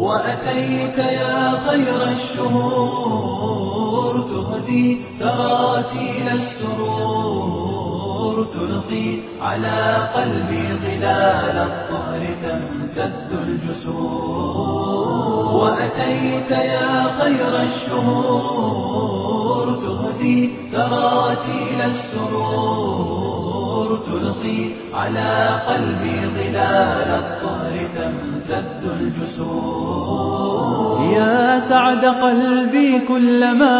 وأتيت يا خير الشهور تهدي تراتيل السرور تلقي على قلبي ظلال الطهر تمتد الجسور وأتيت يا خير الشهور تهدي تراتيل السرور تلقي على قلبي ظلال الطهر تمتد الجسور يا سعد قلبي كلما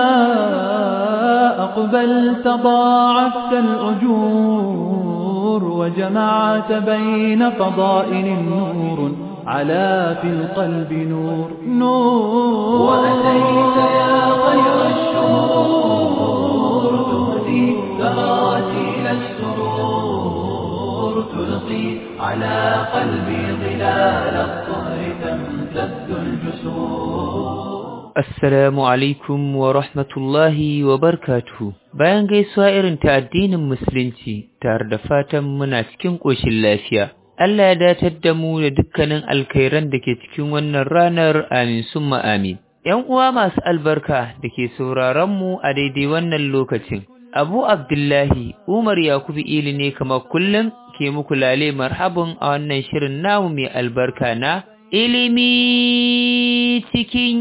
أقبلت ضاعفت الأجور وجمعت بين فضائل النور على في القلب نور نور وأتيت يا خير الشهور تهدي تراتيل السرور تلقي على قلبي ظلال الطهر تمتد الجسور Assalamu alaikum wa rahmatullahi wa barkatuhu. Bayan gaisuwa irin ta addinin Musulunci tare da fatan muna cikin ƙoshin lafiya. Allah ya datar da mu da dukkanin alkhairan da ke cikin wannan ranar amin summa amin. ‘Yan uwa masu albarka da ke sauraron mu a daidai wannan lokacin. Abu Abdullahi Umar Yakubu Ili ne kamar kullum ke muku lale marhabin a wannan shirin namu mai albarka na ilimi cikin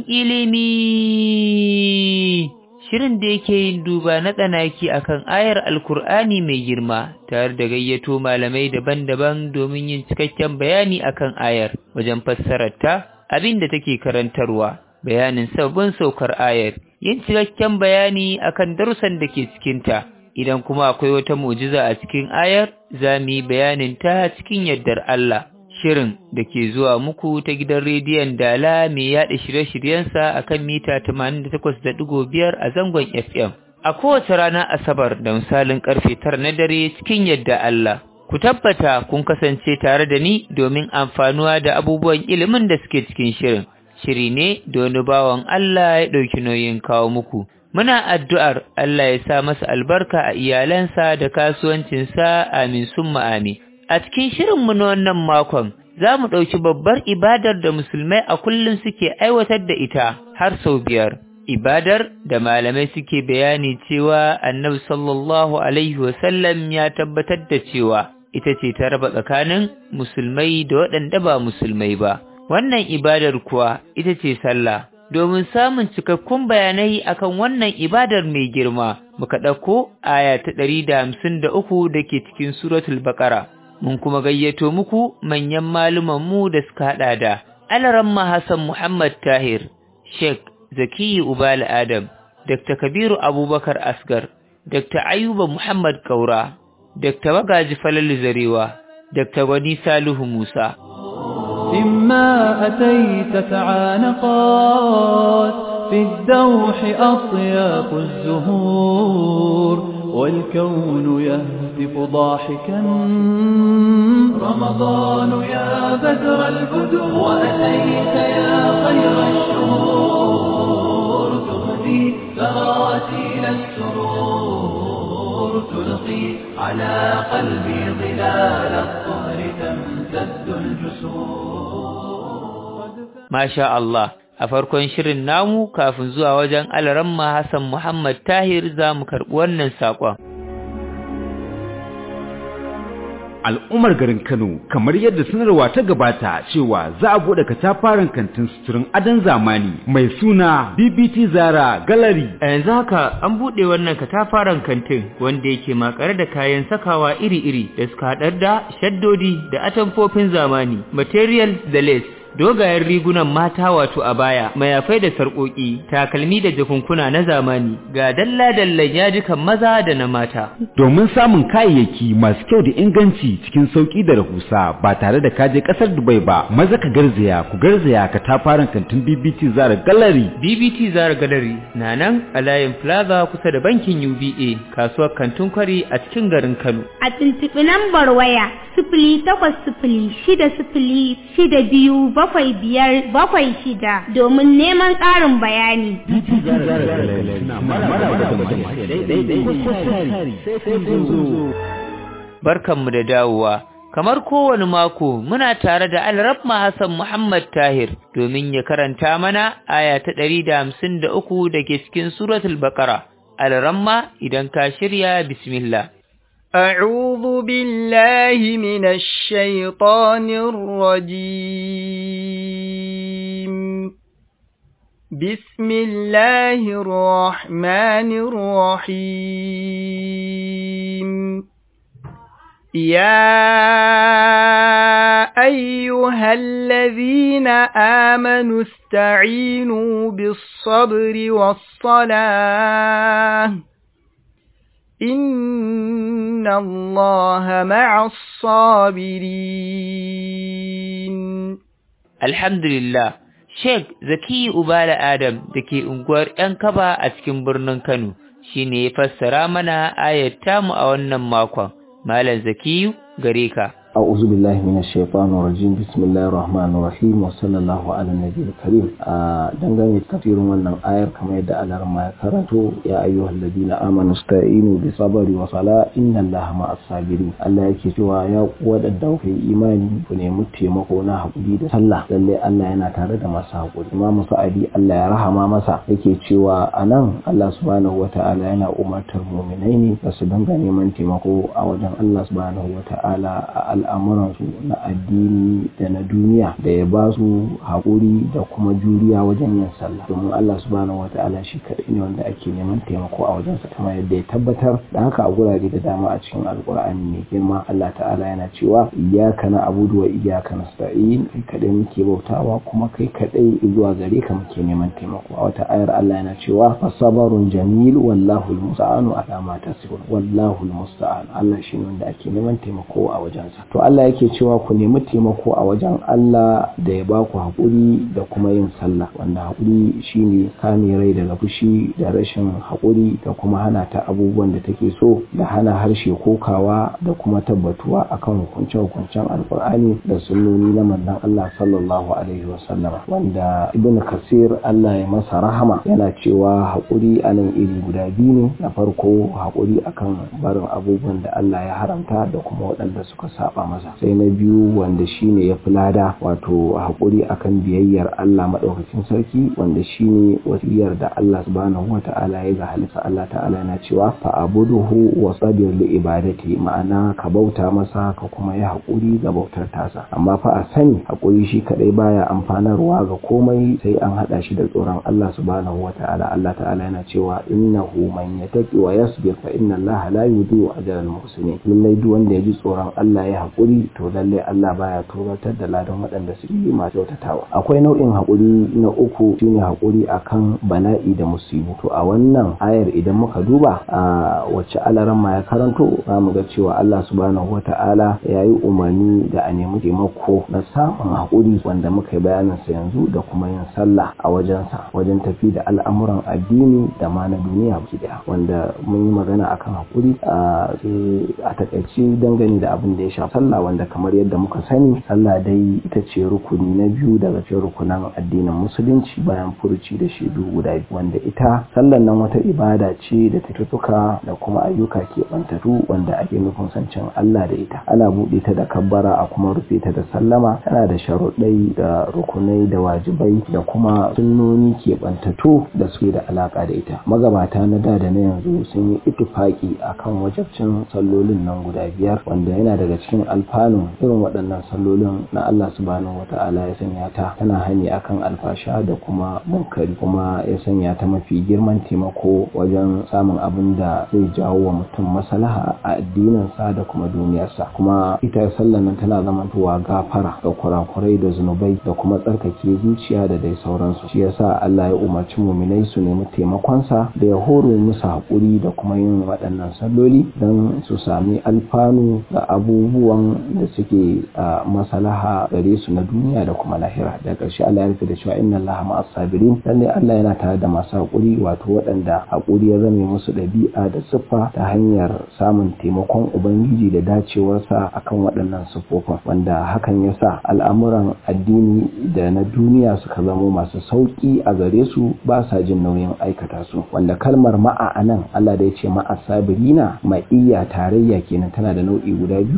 ilimi shirin da yake yin duba na tsanaki akan ayar alkur'ani mai girma tare da gayyato malamai daban-daban domin yin cikakken bayani akan ayar wajen fassararta abin da take karantarwa bayanin sabbin saukar ayar yin cikakken bayani akan darussan da ke cikinta idan kuma akwai wata mu'jiza a cikin ayar za mu yi bayanin ta cikin yardar Allah shirin da ke zuwa muku ta gidan rediyon Dala mai yaɗa shirye-shiryensa a kan mita 88.5 a zangon FM. A kowace rana Asabar da misalin karfe tara na dare cikin yadda Allah. Ku tabbata kun kasance tare da ni domin amfanuwa da abubuwan ilimin da suke cikin shirin. Shiri ne da wani bawan Allah ya ɗauki nauyin kawo muku. Muna addu'ar Allah ya sa masa albarka a iyalansa da kasuwancinsa amin summa amin. A cikin shirinmu na wannan makon, za mu ɗauki babbar ibadar da musulmai a kullum suke aiwatar da ita har sau biyar. Ibadar da malamai suke bayani cewa annabi sallallahu Alaihi wasallam ya tabbatar da cewa ita ce ta raba tsakanin musulmai da waɗanda ba musulmai ba. Wannan ibadar kuwa ita ce sallah. Domin samun cikakkun bayanai akan wannan ibadar mai girma, muka ɗauko aya ta ɗari da hamsin da uku da ke cikin suratul baƙara. mun kuma gayyato muku manyan malumanmu da suka haɗa da Alaramma Hassan Muhammad Tahir, Sheikh Zakiyu Ubal Adam, Dr. Kabiru Abubakar Asgar, Dr. Ayuba Muhammad Kaura, Dr. Magaji Falalu Zarewa, Dr. Gwani Salihu Musa. إما أتيت تعانقات في الدوح أطياف الزهور والكون يهتف ضاحكا رمضان يا بدر البدور وأتيت يا خير الشهور تهدي تراتيل السرور تلقي على قلبي ظلال الطهر تمتد الجسور ما شاء الله a farkon shirin namu kafin zuwa wajen alaramma Hassan Muhammad Tahir za mu karɓi wannan saƙon. Al'ummar garin Kano kamar yadda sanarwa ta gabata cewa za a buɗe katafaren kantin suturin adon zamani mai suna BBT Zara Gallery. A yanzu haka an buɗe wannan katafaren kantin wanda yake makare da kayan sakawa iri-iri da suka haɗar da shaddodi da atamfofin zamani, material da lace. dogayen rigunan mata wato a baya mayafai da sarƙoƙi takalmi da jakunkuna na zamani ga dalla-dallan yajikan maza da na mata Domin samun kayayyaki masu kyau da inganci cikin sauƙi da rahusa ba tare da kaje ƙasar Dubai ba maza ka garzaya ku garzaya ka tafarin kantin BBT Zara Gallery BBT Zara Gallery na nan a layin Plaza kusa da bankin UBA kasuwar kantin kwari a cikin garin Kano a tuntuɓi lambar waya sifili takwas sifili shida sifili shida biyu bakwai biyar bakwai shida domin neman ƙarin bayani. Barkanmu da dawowa kamar kowane mako muna tare da Alrabma Hassan Muhammad Tahir domin ya karanta mana aya ta 153 dake cikin suratul Baqara Alramma idan ka shirya bismillah أعوذ بالله من الشيطان الرجيم بسم الله الرحمن الرحيم يا أيها الذين آمنوا استعينوا بالصبر والصلاة إن الله مع الصابرين الحمد لله Sheikh Zaki Ubala Adam da ke unguwar ‘yan kaba a cikin birnin Kano shi ne ya fassara mana ayat tamu a wannan makon. Malam Zakiyu gare ka. أعوذ بالله من الشيطان الرجيم بسم الله الرحمن الرحيم وصلى الله على النبي الكريم dangane tafsirin wannan ayar kamar yadda Allah ma ya karanto ya ayyuhal ladina amanu sta'inu bis sabri wa sala inna Allaha ma'as sabirin Allah yake cewa ya wadanda ku imani ku nemi taimako na hakuri da sallah lalle Allah yana tare da masu hakuri Imam Sa'adi Allah ya rahama masa yake cewa anan Allah subhanahu wata'ala yana umartar mu'minai ne da su dinga neman taimako a wajen Allah subhanahu wata'ala a al'amuransu na addini da na duniya da ya ba su haƙuri da kuma juriya wajen yin sallah domin Allah subhanahu wa ta'ala shi kaɗai ne wanda ake neman taimako a wajensa kamar yadda ya tabbatar da haka a gurare da dama a cikin alƙur'ani mai girma Allah ta'ala yana cewa iyyaka na'budu wa iyyaka nasta'in kai kaɗai muke bautawa kuma kai kaɗai zuwa gare ka muke neman taimako a wata ayar Allah yana cewa fasabarun jamil wallahu almusta'anu ala ma tasifun wallahu almusta'an Allah shine wanda ake neman taimako a wajensa to Allah yake cewa ku nemi taimako a wajen Allah da ya baku haƙuri da kuma yin sallah wanda haƙuri shine kame rai daga fushi da rashin haƙuri da kuma hana ta abubuwan da take so da hana harshe kokawa da kuma tabbatuwa akan hukunce-hukuncen alƙur'ani da sunnoni na manzon Allah sallallahu alaihi wasallama wanda ibn kasir Allah ya masa rahama yana cewa haƙuri a nan iri guda biyu ne na farko haƙuri akan barin abubuwan da Allah ya haramta da kuma waɗanda suka saba masa sai na biyu wanda shine ya fi lada wato haƙuri akan biyayyar Allah maɗaukacin sarki wanda shine wasiyar da Allah subhanahu wa ta'ala ya ga halitta Allah ta'ala yana cewa fa abuduhu wa sabir li ibadati ma'ana ka bauta masa ka kuma yi haƙuri ga bautar tasa amma fa a sani haƙuri shi kadai baya amfanarwa ga komai sai an hada shi da tsoron Allah subhanahu wa ta'ala Allah ta'ala yana cewa innahu man yattaqi wa yasbir fa inna Allah la yudiyu ajra al-muhsinin lallai duk wanda ya ji tsoron Allah ya haƙuri to lalle Allah baya turatar da ladan waɗanda suke yi masu kyautatawa akwai nau'in haƙuri na uku shine haƙuri akan bala'i da musibu to a wannan ayar idan muka duba a wacce alaran ma ya karanto za mu ga cewa Allah subhanahu wata'ala ya yi umarni da a nemi taimako na samun haƙuri wanda muka yi bayanin sa yanzu da kuma yin sallah a wajensa wajen tafi da al'amuran addini da ma na duniya baki daya wanda mun yi magana akan haƙuri a takaice dangane da abin da ya shafi sallah wanda kamar yadda muka sani sallah dai ita ce rukuni na biyu daga cikin rukunan addinin musulunci bayan furuci da shaidu guda biyu wanda ita sallan nan wata ibada ce da tutuka da kuma ayyuka ke bantatu wanda ake nufin sancin Allah da ita ana buɗe ta da kabbara a kuma rufe ta da sallama tana da sharuɗai da rukunai da wajibai da kuma sunnoni ke bantatu da suke da alaka da ita magabata na da da na yanzu sun yi ittifaki akan wajabcin sallolin nan guda biyar wanda yana daga cikin alfanun irin waɗannan sallolin na Allah subhanahu wata'ala ya sanya ta tana hani akan alfasha da kuma munkari kuma ya sanya ta mafi girman taimako wajen samun abin da zai jawo wa mutum maslaha a addininsa da kuma duniyarsa kuma ita sallan nan tana zamantowa gafara da kurakurai da zunubai da kuma tsarkake zuciya da dai sauransu shi yasa Allah ya umarci muminai su nemi taimakonsa da ya horo musu haƙuri da kuma yin waɗannan salloli don su sami alfanu ga abubuwan da suke a masalaha gare su na duniya da kuma lahira da ƙarshe Allah ya rufe da cewa inna Allah ma'as sabirin lalle Allah yana tare da masu haƙuri wato waɗanda haƙuri ya zame musu ɗabi'a da siffa ta hanyar samun taimakon ubangiji da dacewarsa akan waɗannan siffofin wanda hakan ya sa al'amuran addini da na duniya suka zamo masu sauƙi a gare su ba sa jin nauyin aikata su wanda kalmar ma'a anan Allah da ya ce ma'a sabirina ma'iyya tarayya kenan tana da nau'i guda biyu akwai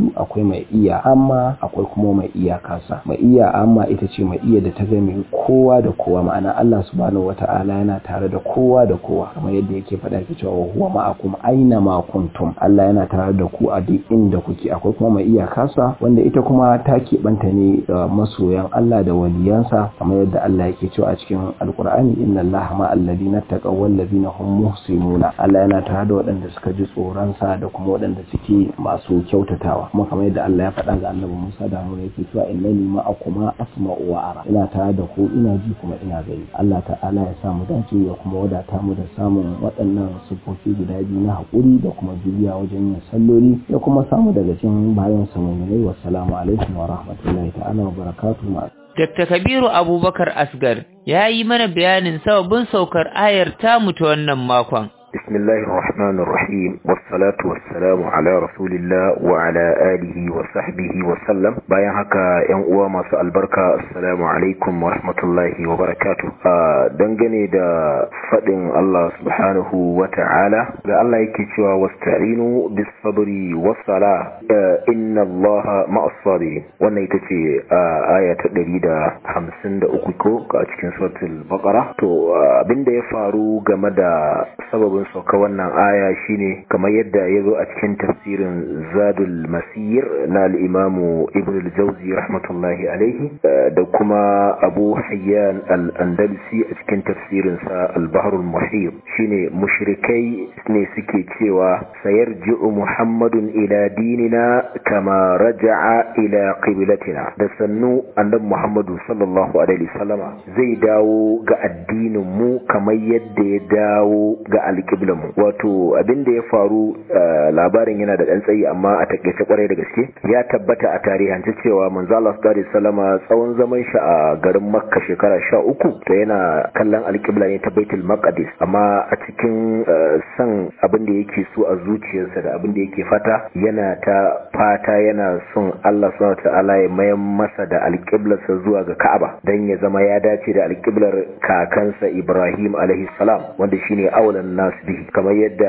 mai iya amma akwai kuma mai iya kasa mai iya amma ita ce mai iya da ta game kowa da kowa ma'ana Allah subhanahu wata'ala yana tare da kowa da kowa kamar yadda yake faɗa ke cewa huwa ma'akum aina ma kuntum Allah yana tare da ku a duk inda kuke akwai kuma mai iya kasa wanda ita kuma ta keɓanta ne da masoyan Allah da waliyansa kamar yadda Allah yake cewa a cikin alkur'ani inna Allah ma alladhina taqaw wal ladina hum muhsinuna Allah yana tare da waɗanda suka ji tsoron sa da kuma waɗanda suke masu kyautatawa kuma kamar yadda Allah ya faɗa ga Annabi Musa da Haruna yake cewa innani ma'akuma asma'u wa ara ina tare da ku ina ji kuma ina gani Allah ta'ala ya sa mu dace ya kuma wadata mu da samun waɗannan sufofi guda biyu na haƙuri da kuma juriya wajen yin salloli ya kuma samu daga cikin bayan sa mu'minai wassalamu alaikum wa rahmatullahi ta'ala wa barakatuhu Dr. Kabiru Abubakar Asgar ya yi mana bayanin sababin saukar ayar tamu ta wannan makon. بسم الله الرحمن الرحيم والصلاة والسلام على رسول الله وعلى آله وصحبه وسلم bayan haka ‘yan uwa masu albarka assalamu alaikum wa rahmatullahi wa barakatu dangane da faɗin Allah subhanahu wa ta'ala da Allah yake cewa wasta'inu bis sabri was sala inna Allah ma'as sabirin wannan ita ce aya ta 153 ko a cikin suratul baqara to abinda ya faru game da sababin sauka wannan aya shine kamar yadda ya zo a cikin tafsirin zadul masir na al'imamu ibn al-jauzi rahmatullahi alaihi da kuma abu hayyan al-andalusi a cikin tafsirinsa al-baharul muhir shine mushrikai ne suke cewa sayarji'u muhammadun ila dinina kama raja'a ila qiblatina da sannu annabi muhammadu sallallahu alaihi wasallama zai dawo ga addinin mu kamar yadda ya dawo ga alƙiblan mu wato abin da ya faru labarin yana da ɗan tsayi amma a takaice kwarai da gaske ya tabbata a tarihance cewa manzo Allah sallallahu alaihi wasallama tsawon zaman shi a garin Makka shekara sha uku to yana kallon alƙibla ne ta Baitul Maqdis amma a cikin san abin da yake so a zuciyarsa da abin da yake fata yana ta fata yana son Allah subhanahu ta'ala ya mayan masa da alƙiblarsa zuwa ga Ka'aba dan ya zama ya dace da alƙiblar kakansa Ibrahim alaihi salam wanda shine awalan nas bihi kamar yadda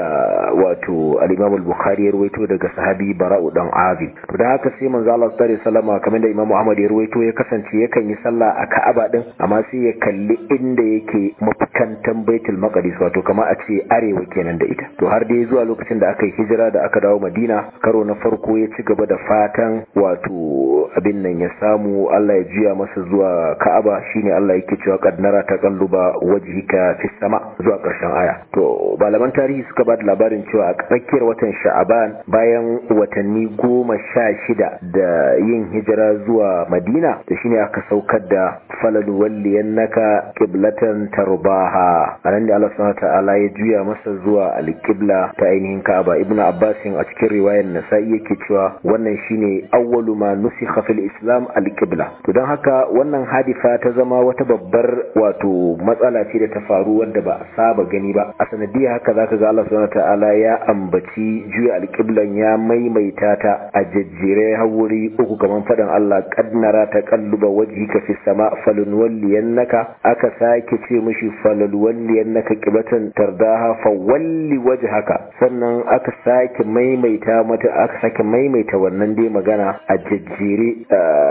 wato al-Imam al-Bukhari ya ruwaito daga sahabi Bara'u dan Azib to da haka sai manzo Allah sallallahu alaihi wasallam kamar da Imam Ahmad ya ruwaito ya kasance yakan yi sallah a Ka'aba din amma sai ya kalli inda yake mafikantan Baitul Maqdis wato kamar a ce arewa kenan da ita to har dai zuwa lokacin da aka yi hijira da aka dawo Madina karo na farko ya ci gaba da fatan wato abin nan ya samu Allah ya juya masa zuwa Ka'aba shine Allah yake cewa qad nara taqalluba wajhika fis sama zuwa karshen aya to malaman tarihi suka ba da labarin cewa a tsakiyar watan sha'aban bayan watanni goma sha shida da yin hijira zuwa madina da shine aka saukar da falal walliyan naka kiblatan tarbaha a nan da Allah subhanahu ta'ala ya juya masa zuwa alƙibla ta ainihin ka'aba ibnu abbasin a cikin riwayar nasa'i yake cewa wannan shine awwalu ma nusikha fil islam alqibla to don haka wannan hadifa ta zama wata babbar wato matsala ce da ta faru wadda ba a saba gani ba a sanadiyar haka zaka ga Allah subhanahu ta'ala ya ambaci juya alƙiblan ya maimaita ta a jajjere hawuri uku kaman fadan Allah qad nara taqalluba wajhika fis sama falun walliyannaka aka sake ce mishi falun walliyannaka qiblatan tardaha fa walli wajhaka sannan aka sake maimaita mata aka sake maimaita wannan dai magana a jajjere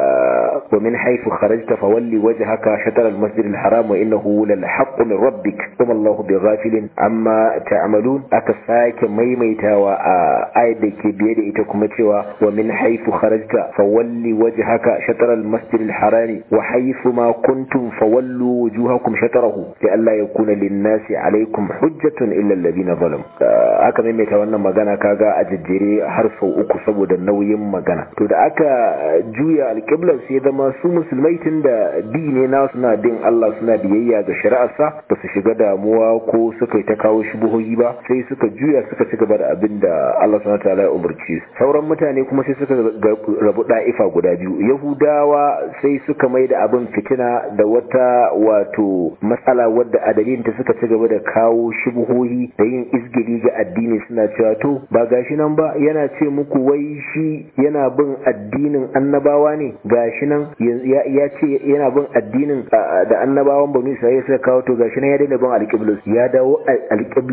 wa min haythu kharajta fa walli wajhaka shatr al masjid al haram wa innahu lal haqq min rabbik kuma Allahu bighafilin amma ta'malun aka sake maimaitawa a ayat da ke biye da ita kuma cewa wa min haythu kharajta fawalli wajhaka shatr al-masjid al-haram wa haythu ma kuntum fawallu wujuhakum shatrahu sai Allah ya kuna lin-nasi alaykum hujjatun illa alladhina zalam aka maimaita wannan magana kaga a jejjere har sau uku saboda nauyin magana to da aka juya alqiblar sai zama su musulmai tunda bi ne na suna bin Allah suna biyayya ga shari'arsa ba su shiga damuwa ko suka yi ta kawo shubuhoyi ba sai suka juya suka ci gaba da abin da Allah subhanahu wataala ya umarci sauran mutane kuma sai suka rabu da'ifa guda biyu yahudawa sai suka mai da abin fitina da wata wato matsala wadda a dalilin ta suka ci gaba da kawo shubuhohi da yin izgiri ga addini suna cewa to ba gashi nan ba yana ce muku wai shi yana bin addinin annabawa ne gashi nan ya ce yana bin addinin da annabawan banu isra'ila suka kawo to gashi nan ya daina bin alƙiblar ya dawo alƙiblar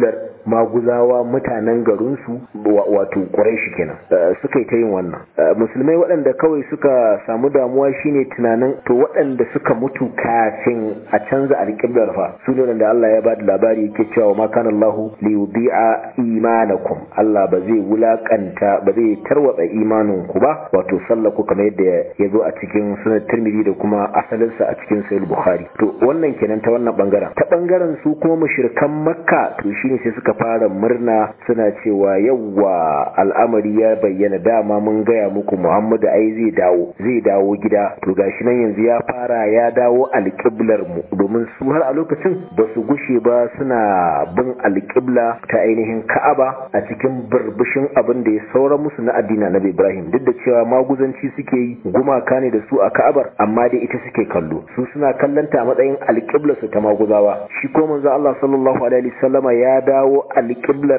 maguzawa mutanen garinsu wato quraishi kenan suka yi ta yin wannan musulmai waɗanda kawai suka samu damuwa shine tunanin to waɗanda suka mutu kafin a canza alƙiblar fa su ne da Allah ya ba da labari yake cewa ma kana Allah li yudi'a imanakum Allah ba zai wulakanta ba zai tarwatsa imanin ku ba wato sallaku kamar yadda ya zo a cikin sunan Tirmidhi da kuma asalinsa a cikin Sahih Bukhari to wannan kenan ta wannan bangaren ta bangaren su kuma mushrikan Makka to shine sai suka fara murna suna cewa yawwa al'amari ya bayyana dama mun gaya muku Muhammadu ai zai dawo zai dawo gida to gashi nan yanzu ya fara ya dawo alƙiblar mu domin su har a lokacin ba su gushe ba suna bin alƙibla ta ainihin Ka'aba a cikin burbushin abin da ya saura musu na addini Nabi Ibrahim duk da cewa maguzanci suke yi gumaka ne da su a Ka'abar amma dai ita suke kallo su suna kallanta a matsayin alƙiblar su ta maguzawa shi ko manzo Allah sallallahu alaihi wasallama ya dawo alƙiblar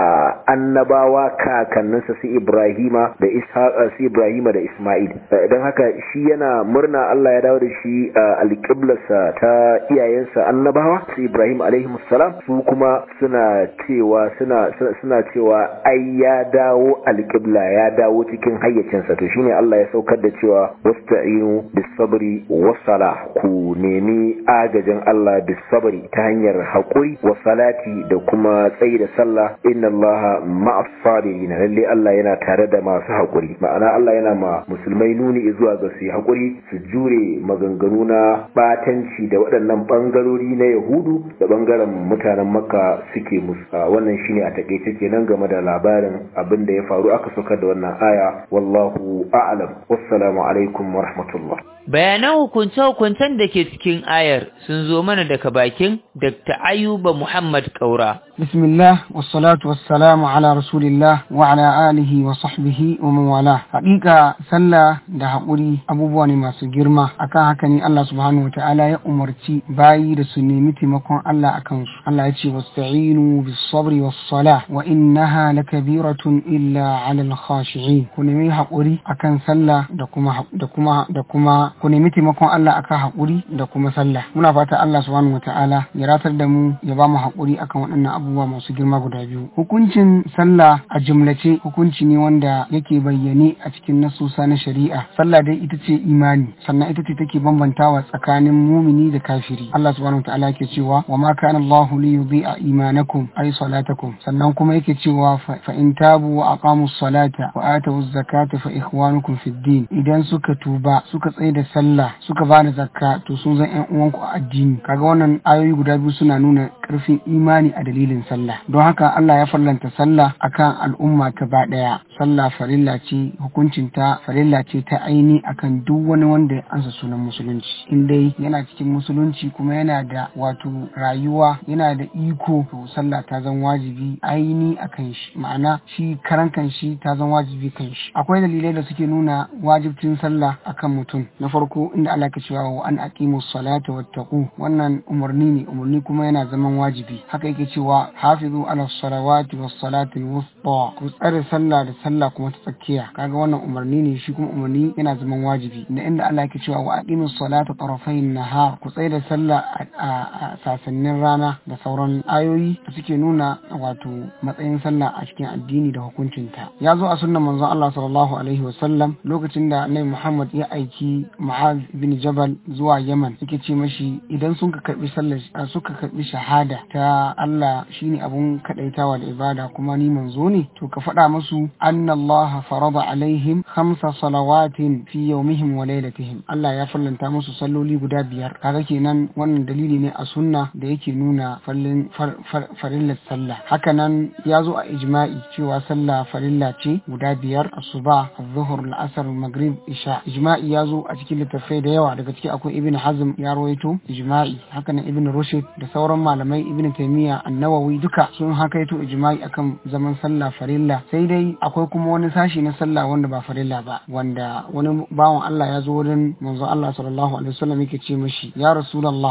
annabawa kakanninsa su Ibrahima da Ishaq su Ibrahima da Isma'il dan haka shi yana murna Allah ya dawo da shi alƙiblarsa ta iyayensa annabawa su Ibrahim alaihi salam su kuma suna cewa suna suna cewa ai ya dawo alƙibla ya dawo cikin hayyacinsa to shine Allah ya saukar da cewa wasta'inu bis sabri was sala ku nemi agajin Allah bis sabri ta hanyar haƙuri wa salati da kuma tsayi da sallah inna Allah ma'as sabirin lalle Allah yana tare da masu haƙuri ma'ana Allah yana ma musulmai nuni zuwa ga su haƙuri su jure maganganu na batanci da waɗannan bangarori na Yahudu da bangaren mutanen Makka suke musu wannan shine a takeice kenan game da labarin abin da ya faru aka saukar da wannan aya wallahu a'lam wassalamu alaikum wa rahmatullah bayanan hukunce-hukuncen da ke cikin ayar sun zo mana daga bakin Dr. Ayuba Muhammad Kaura. Bismillah, wassalatu wassalamu ala Rasulillah wa ala alihi wa sahbihi wa man wala. Haƙiƙa sallah da haƙuri abubuwa ne masu girma. Akan haka ne Allah subhanahu wata'ala ya umarci bayi da su nemi taimakon Allah akan su. Allah ya ce wasta'inu bis sabri was sala wa innaha lakabiratun illa ala al khashi'in. Ku nemi haƙuri akan sallah da kuma da kuma da kuma ku nemi taimakon Allah akan haƙuri da kuma sallah muna fata Allah subhanahu wataala ya ratar da mu ya ba mu haƙuri akan waɗannan abubuwa masu girma guda biyu hukuncin sallah a jumlace hukunci ne wanda yake bayyane a cikin nasusa na shari'a sallah dai ita ce imani sannan ita ce take bambantawa tsakanin mumini da kafiri Allah subhanahu wataala yake cewa wa ma kana Allahu li yudhi'a imanakum ay salatakum sannan kuma yake cewa fa in tabu wa aqamus salata wa atawuz zakata fa ikhwanukum fid din idan suka tuba suka tsaye da sallah suka ba da zakka to sun zan yan uwanku a addini kaga wannan ayoyi guda biyu suna nuna karfin imani a dalilin sallah don haka Allah ya farlanta sallah akan al'umma gaba daya sallah farilla ce hukuncin ta farilla ce ta aini akan duk wani wanda ya ansa sunan musulunci in dai yana cikin musulunci kuma yana da wato rayuwa yana da iko to sallah ta zan wajibi aini akan shi ma'ana shi karan kan shi ta zan wajibi kan shi akwai dalilai da suke nuna wajibcin sallah akan mutum na farko inda Allah ke cewa wa an aqimu salata wattaqu wannan umarni ne umarni kuma yana zaman wajibi haka yake cewa hafizu ala salawati was salati wusta ku tsare sallah da sallah kuma ta tsakiya kaga wannan umarni ne shi kuma umarni yana zaman wajibi da inda Allah ke cewa wa aqimu salata tarafayn nahar ku tsare da sallah a sasannin rana da sauran ayoyi da suke nuna wato matsayin sallah a cikin addini da hukuncinta ya zo a sunnan manzon Allah sallallahu alaihi wasallam lokacin da Annabi Muhammad ya aiki Mu'az bin Jabal zuwa Yaman yake ce mashi idan sun ka karbi sallar suka karbi shahada ta Allah shine abun kadaitawa da ibada kuma ni manzo ne to ka faɗa musu anna Allah farada alaihim khamsa salawatin fi yawmihim wa laylatihim Allah ya fallanta musu salloli guda biyar kaga kenan wannan dalili ne a sunna da yake nuna fallin farillar sallah haka nan ya zo a ijma'i cewa sallah farilla ce guda biyar asuba az-zuhr al-asr al-maghrib isha ijma'i ya zo a cikin littattafai da yawa daga ciki akwai ibn hazm ya rawaito ijma'i haka nan ibn rushd da sauran malamai ibn taymiya an-nawawi duka sun hakaito ijma'i akan zaman sallah farilla sai dai akwai kuma wani sashi na sallah wanda ba farilla ba wanda wani bawan Allah ya zo wurin manzon Allah sallallahu alaihi wasallam yake ce mishi ya rasulullah menene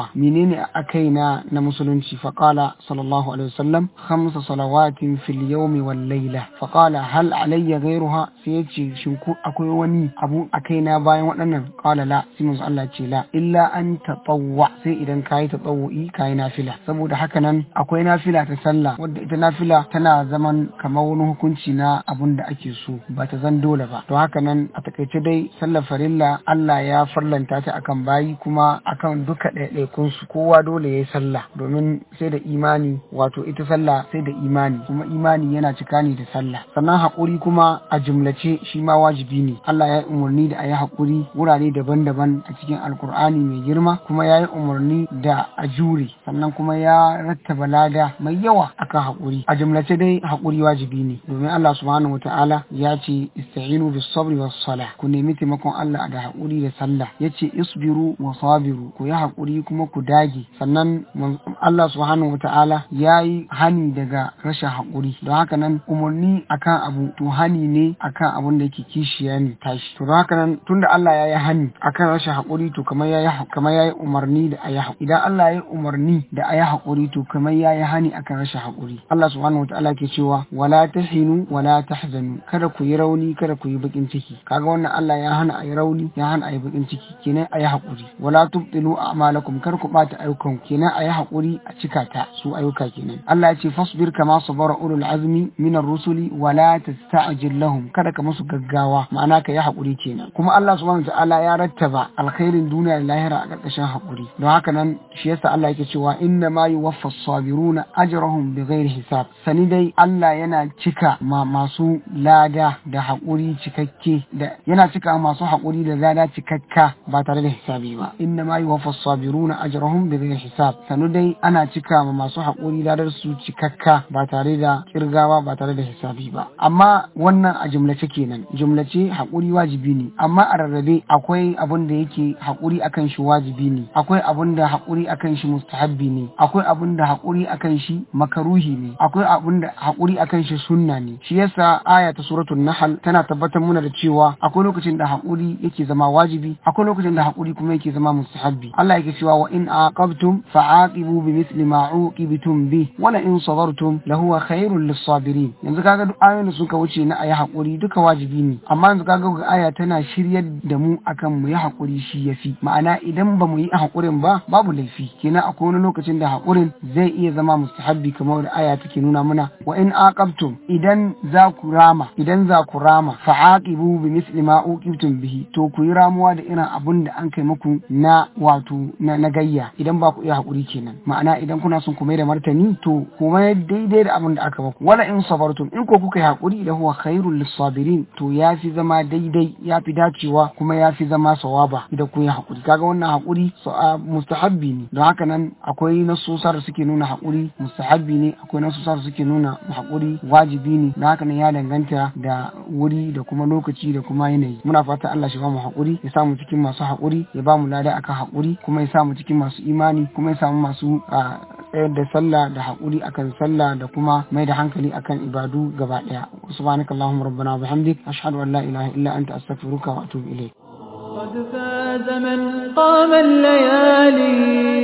menene a kaina na musulunci faqala sallallahu alaihi wasallam khamsa salawatin fil yawmi wal layla faqala hal alayya ghayruha sai yace shin ko akwai wani abu a kaina bayan waɗannan qala la sai manzo Allah ce la illa an tatawwa sai idan kayi tatawwi kayi nafila saboda haka nan akwai nafila ta sallah wadda ita nafila tana zaman kamar wani hukunci na abun da ake so ba ta zan dole ba to haka nan a takaice dai sallar farilla Allah ya farlanta ta akan bayi kuma akan duka ɗaiɗaikun su kowa dole yayi sallah domin sai da imani wato ita sallah sai da imani kuma imani yana cika ne da sallah sannan haƙuri kuma a jumlace shi ma wajibi ne Allah ya yi umarni da a yi haƙuri wurare daban-daban a cikin alkur'ani mai girma kuma ya yi umarni da a jure sannan kuma ya rattaba lada mai yawa akan haƙuri a jumlace dai haƙuri wajibi ne domin Allah subhanahu wataala ya ce ista'inu bis sabri was sala ku nemi taimakon Allah da haƙuri da sallah yace isbiru wa sabiru ku yi haƙuri kuma ku dage sannan Allah subhanahu wataala ya yi hani daga rashin haƙuri don haka nan umarni akan abu to hani ne akan abun da yake kishiya ne tashi to don haka nan tunda Allah ya yi hani akan rashin haƙuri to kamar ya yi kamar ya yi umarni da a yi haƙuri idan Allah ya yi umarni da a yi haƙuri to kamar ya yi hani akan rashin haƙuri Allah subhanahu wataala ke cewa wala tahinu wala tahzanu kada ku yi rauni kada ku yi bakin ciki kaga wannan Allah ya hana a yi rauni ya hana a yi bakin ciki kenan a yi haƙuri wala tubtilu a'malakum kar ku bata ayyukan kenan a yi haƙuri a cika ta su ayyuka kenan Allah ya ce fasbir kama sabara ulul azmi minar rusuli wala tasta'jil lahum kada ka musu gaggawa ma'ana ka yi haƙuri kenan kuma Allah subhanahu wataala ya rattaba alkhairin duniya da lahira a ƙarƙashin haƙuri don haka nan shi yasa Allah yake cewa inna ma yuwaffa as-sabiruna ajrahum bighairi hisab sani dai Allah yana cika ma masu lada da haƙuri cikakke da yana cika masu haƙuri da lada cikakka ba tare da hisabi ba inna ma yuwaffa as-sabiruna ajrahum bighairi hisab sanu dai ana cika ma masu haƙuri ladar su cikakka ba tare da kirgawa ba tare da hisabi ba amma wannan a jumlace kenan jumlace haƙuri wajibi ne amma a rarrabe akwai abun da yake haƙuri akan shi wajibi ne akwai abun da haƙuri akan shi mustahabbi ne akwai abun da haƙuri akan shi makaruhi ne akwai abun da haƙuri akan shi sunna ne shi yasa aya ta suratul nahl tana tabbatar muna da cewa akwai lokacin da haƙuri yake zama wajibi akwai lokacin da haƙuri kuma yake zama mustahabbi Allah yake cewa wa in aqabtum fa'aqibu bimithli ma uqibtum bi wala in sabartum lahuwa khairul lis-sabirin yanzu kaga duk ayoyin da suka wuce na ayi haƙuri duka wajibi ne amma yanzu kaga ga aya tana shiryar da mu akan mu yi haƙuri shi yafi ma'ana idan ba mu yi haƙurin ba babu laifi kenan akwai wani lokacin da haƙurin zai iya zama mustahabbi kamar da aya take nuna mana wa in aqabtum idan za ku rama idan za ku rama fa'aqibu bi misli ma uqibtum bihi to ku yi ramuwa da irin abun da an kai muku na wato na, na gayya idan ba ku iya haƙuri kenan ma'ana idan kuna son ku mai da martani to ku mai daidai da abin da aka muku wala in sabartum in ko kuka yi haƙuri da huwa khairul lisabirin to ya fi zama daidai ya fi dacewa kuma ya fi zama sawaba idan ku yi haƙuri kaga wannan haƙuri mustahabbi ne don haka nan akwai nasosa da suke nuna haƙuri mustahabbi ne akwai nasosa da suke nuna haƙuri wajibi ne don haka nan ya danganta da wuri da kuma lokaci da kuma yanayi muna fata Allah shi ba mu haƙuri ya samu cikin masu haƙuri ya ba mu lada akan haƙuri kuma ya samu cikin masu imani kuma ya samu masu tsayar da sallah da haƙuri akan sallah da kuma mai da hankali akan ibadu gaba ɗaya subhanakallahumma rabbana wa bihamdik ashhadu an la ilaha illa anta astaghfiruka wa atubu ilayk قد فاز من قام الليالي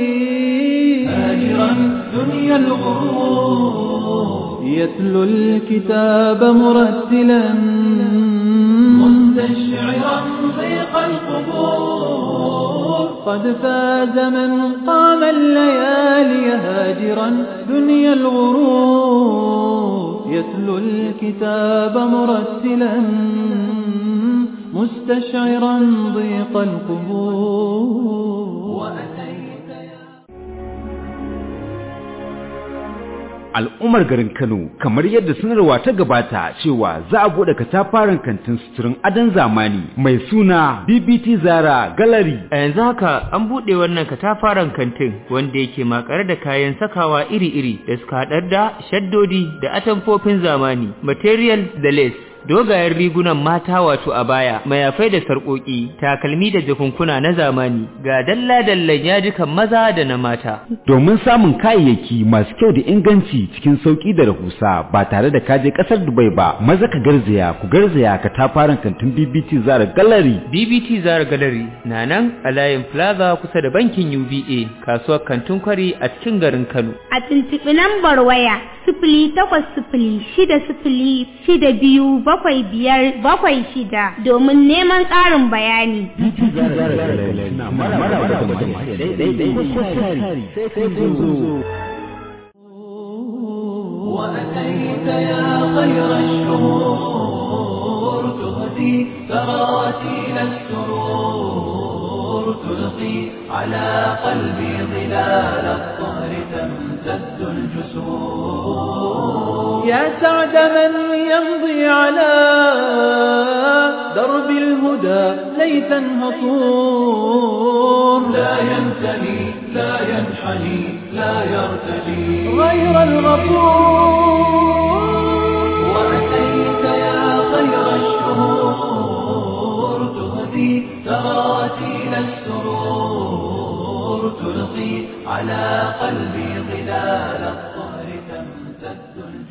هاجرا دنيا الغرور يتلو الكتاب مرتلا مستشعرا ضيق القبور قد فاز من قام الليالي هاجرا دنيا الغرور يتلو الكتاب مرتلا مستشعرا ضيق القبور al'ummar garin Kano kamar yadda sanarwa ta gabata cewa za a bude katafaren kantin suturin adon zamani mai suna BBT Zara Gallery. A yanzu haka an buɗe wannan katafaren kantin wanda yake makare da kayan sakawa iri-iri da suka haɗar da shaddodi da atamfofin zamani, material da lace. dogayen rigunan mata wato a baya mayafai da sarƙoƙi takalmi da jakunkuna na zamani ga dalla-dallan yajikan maza da na mata domin samun kayayyaki masu kyau da inganci cikin sauki da rahusa ba tare da kaje kasar Dubai ba maza ka garzaya ku garzaya ka tafaran kantin BBT Zara Gallery BBT Zara Gallery na nan a layin Plaza kusa da bankin UBA kasuwar kantin kwari a cikin garin Kano A tuntuɓi lambar waya sifili takwas sifili shida sifili shida biyu bakwai biyar bakwai shida domin neman ƙarin bayani. وأتيت يا خير الشهور تهدي تراتيل السرور تلقي على قلبي ظلال الطهر تمتد الجسور يا سعد من يمضي على درب الهدى ليثا هطور لا ينتهي لا ينحني لا يرتجي غير الغفور وأتيت يا خير الشهور تهدي تراتيل السرور تلقي على قلبي ظلال الطهر تمتد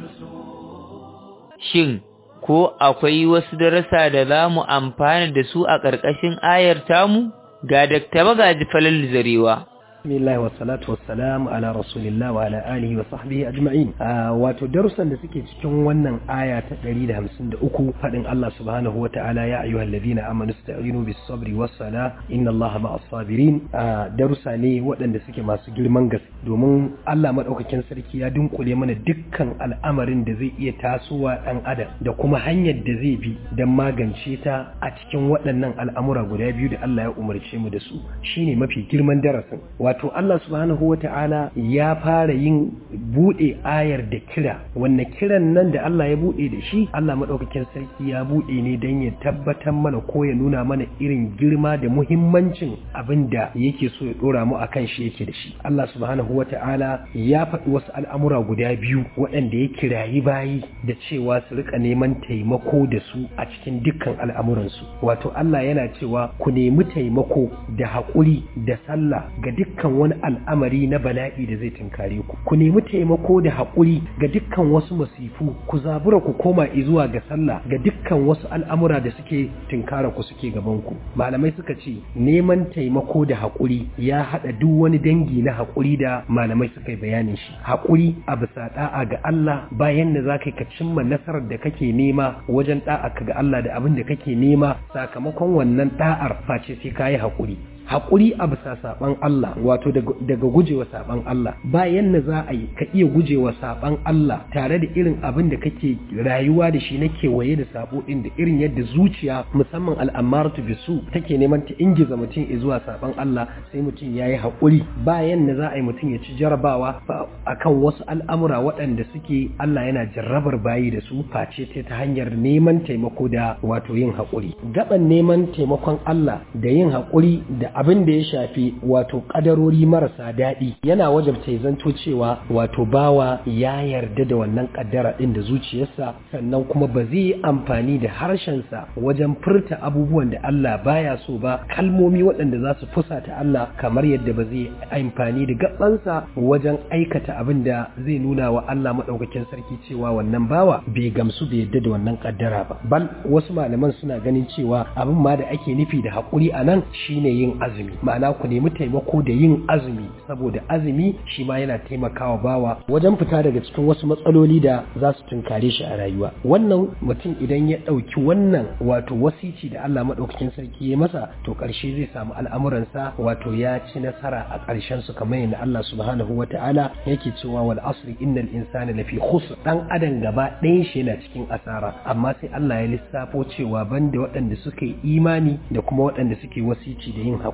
الجسور shin ko akwai wasu darasa da za mu amfana da su a ƙarƙashin ayar tamu ga Dr. Magaji Falal Zarewa Bismillah wa salatu wa salam ala rasulillah wa ala alihi wa sahbihi ajma'in. wato darussan da suke cikin wannan aya ta 153 fadin Allah subhanahu wa ta'ala ya ayyuhal ladina amanu ista'inu bis sabri was sala inna Allaha ma'as sabirin. darussa ne waɗanda suke masu girman gaske domin Allah madaukakin sarki ya dunkule mana dukkan al'amarin da zai iya tasowa dan adam da kuma hanyar da zai bi don magance ta a cikin waɗannan al'amura guda biyu da Allah ya umarce mu da su shine mafi girman darasin wato Allah subhanahu wata'ala ya fara yin bude ayar da kira wanne kiran nan da Allah ya bude da shi Allah madaukakin sarki ya bude ne don ya tabbatar mana ko ya nuna mana irin girma da muhimmancin abin da yake so ya dora mu akan shi yake da shi Allah subhanahu wata'ala ya faɗi wasu al'amura guda biyu waɗanda ya kirayi bayi da cewa su rika neman taimako da su a cikin dukkan al'amuransu wato Allah yana cewa ku nemi taimako da haƙuri da sallah ga dukkan wani al'amari na bala'i da zai tunkare ku ku nemi taimako da haƙuri ga dukkan wasu masifu ku zabura ku koma zuwa ga sallah ga dukkan wasu al'amura da suke tunkara ku suke gaban ku malamai suka ce neman taimako da haƙuri ya haɗa duk wani dangi na haƙuri da malamai suka yi bayanin shi haƙuri a bisa da'a ga Allah bayan da za ka cimma nasarar da kake nema wajen da'a ka ga Allah da abin da kake nema sakamakon wannan da'ar face sai ka yi haƙuri haƙuri a bisa saɓan Allah wato daga gujewa saɓan Allah bayan na za a yi ka iya gujewa saɓan Allah tare da irin abin da kake rayuwa da shi na kewaye da sabo ɗin da irin yadda zuciya musamman al'amaratu bisu take neman ta ingiza mutum zuwa saɓan Allah sai mutum ya yi haƙuri bayan na za a yi mutum ya ci jarabawa akan wasu al'amura waɗanda suke Allah yana jarrabar bayi da su face ta hanyar neman taimako da wato yin haƙuri gaban neman taimakon Allah da yin haƙuri da abin da ya shafi wato kadarori marasa daɗi yana wajabta ya zanto cewa wato bawa ya yarda da wannan kaddara ɗin da zuciyarsa sannan kuma ba zai yi amfani da harshensa wajen furta abubuwan da Allah baya so ba kalmomi waɗanda za su fusata Allah kamar yadda ba zai amfani da gabansa wajen aikata abin da zai nuna wa Allah maɗaukakin sarki cewa wannan bawa bai gamsu bai yarda da wannan kaddara ba bal wasu malaman suna ganin cewa abin ma da ake nufi da haƙuri a nan shine yin azumi ma'ana ku nemi taimako da yin azumi saboda azumi shi ma yana taimakawa bawa wajen fita daga cikin wasu matsaloli da za su tunkare shi a rayuwa wannan mutum idan ya ɗauki wannan wato wasici da Allah maɗaukakin sarki ya masa to ƙarshe zai samu al'amuransa wato ya ci nasara a ƙarshen su kamar yadda Allah subhanahu wa ta'ala yake cewa wal asri innal insana lafi khusr dan adam gaba ɗayan shi yana cikin asara amma sai Allah ya lissafo cewa banda waɗanda suka yi imani da kuma waɗanda suke wasici da yin haƙuri